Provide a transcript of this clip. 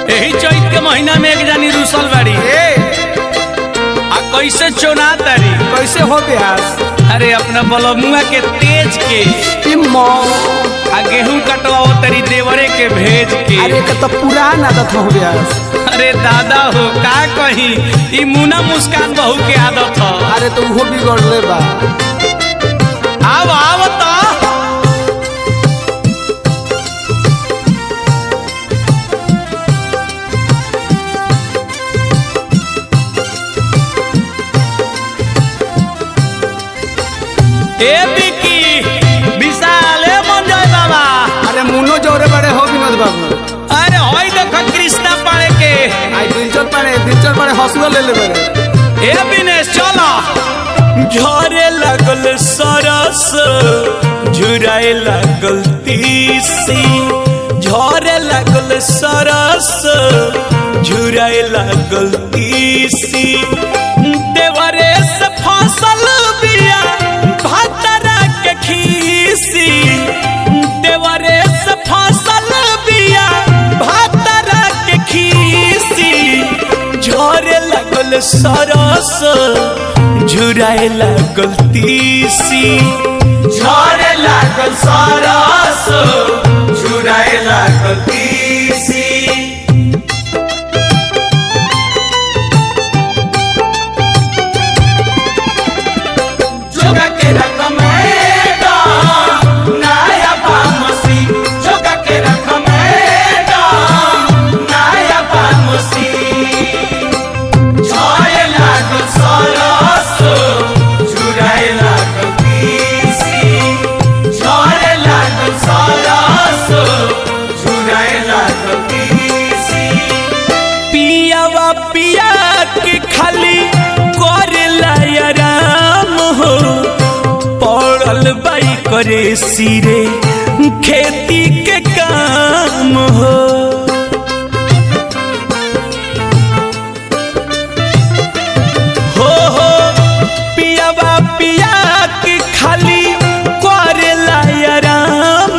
यही चैत के महीना में एक जानी रूसल बाड़ी ए आ कैसे चोना तारी कैसे हो ब्यास अरे अपना बलमुआ के तेज के ई मौ आ गेहूं कटवाओ तरी देवरे के भेज के अरे के तो पुरान आदत हो ब्यास अरे दादा हो का कही ई मुना मुस्कान बहू के आदत ह अरे तो उहो बिगड़ले बा आव आव तो ए बिकी विशाल ए मंजय बाबा अरे मुनो जोरे बड़े हो विनोद बाबू अरे होई देखो कृष्णा पाड़े के आई दिलचर पड़े दिलचर पड़े हंसुआ ले ले बड़े ए बिनेश चलो झरे लागल सरस झुराए लागल तीसी झरे लागल सरस झुराए लागल तीसी देवरे से फसल बिया भातरा के खीसी देवरे से फसल बिया भातरा के खीसी झरे लागल सरस झुराए लागल तीसी झरे लागल सरस झुराए लागल तीसी जोगा के रकमेगा नाया बामसी जोगा के रकमेगा नाया बामसी छाए लागल सरस झुराए लागल तीसी छाए लागल सरस झुराए लागल तीसी पियावा पिया के खाली करेला आराम हो पड़ल बाई करे सिरे खेती के काम हो